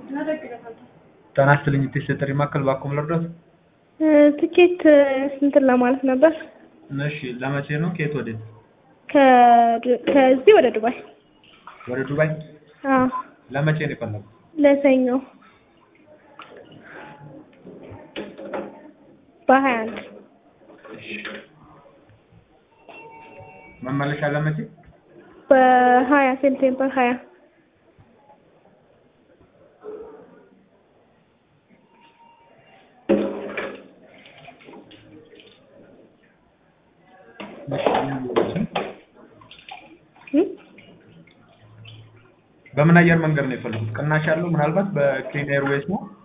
ጤና ይስጥልኝ እቴ ጥሪ ማዕከል ባክዎ ልርዳዎት? ትኬት እንትን ለማለት ነበር። እሺ ለመቼ ነው? ከየት ወዴት? ከ- ከዚህ ወደ ዱባይ። ወደ ዱባይ? አዎ ለመቼ ነው የፈለጉት? ለሰኞ በሀያ አንድ መመለሻ ለመቼ? በሀያ ሴፕቴምበር ሀያ እ? በምን አየር መንገድ ነው የፈለጉት? ቅናሽ ያለው ምናልባት በኬንያ ኤርዌይስ ነው?